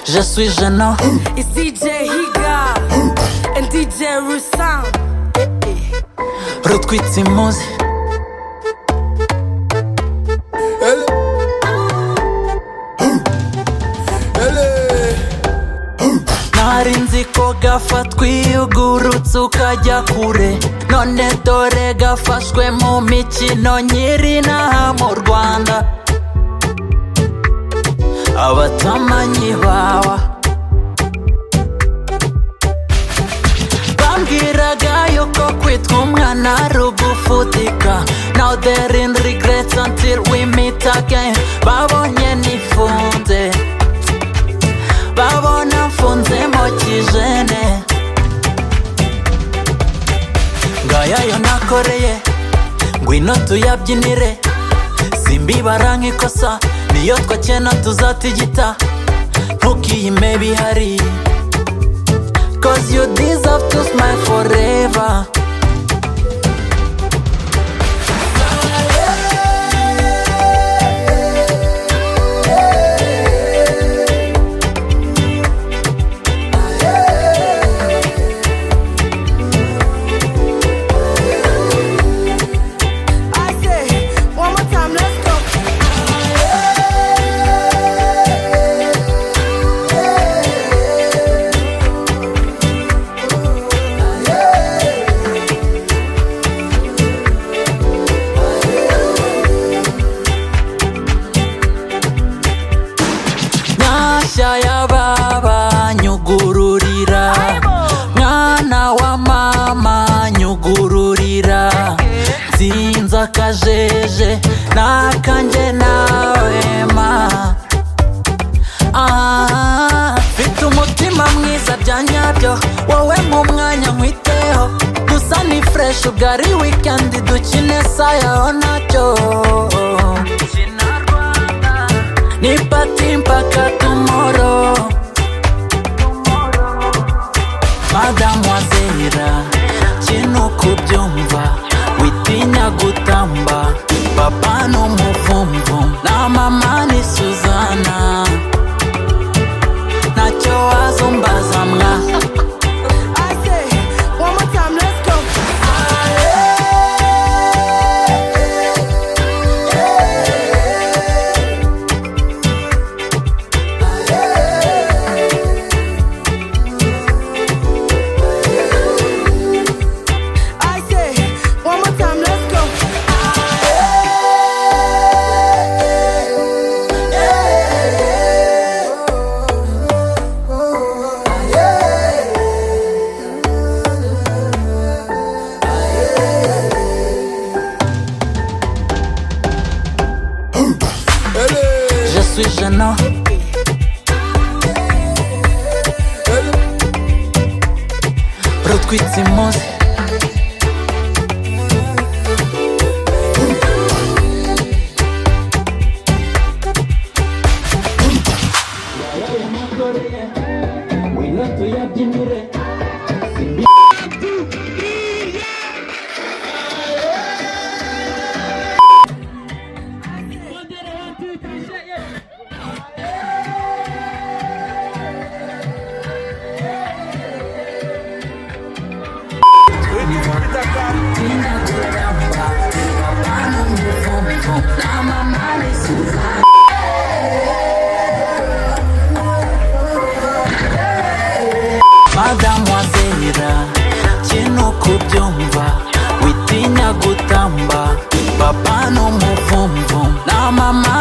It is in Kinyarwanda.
je suis gênant. It's DJ Higa and DJ Rusam. Rutkwitsimuz, Elle Elle nari nzi ko gafatwa iyo ugurutse ukajya kure. None dore gafashwe mu mikino nyiri inaha mu Rwanda. Abatamanyi bawa Bambwiraga yuko kwitwa umwana ari ugufutika Now they're in regrets until we meet again Babonye nifunze Babona mfunze mo kijene Ngaya yo nakoreye Ngwino tuyabyinire Simbibara nk'ikosa Niyo twakena tuzatigita Ntukiyime bihari Cause you deserve to smile forever I say, one more time, let's go. Nyashya y'ababa nyugururira Mwana wa mama nyugururira Nzinze akajeje n'akanjye nawe ma Ah, Mfite umutima mwiza bya nyabyo Wowe nk'umwanya nkwiteho Gusa ni fresh ubwo ari weekend dukine sayaho nacyo ni pati mpaka tomoro madamuazera kino kubyumva witinya gutamba papa n'umuvumvu na mama ni suzana ntacyo wazumbaza mwa I say, one more time, let's go. I say, one more time, let's go. Elle je suis gênant Elle rutwitsimuzi madamuazera kino kubyumva witinya gutamba papa n'umuvumvu na mama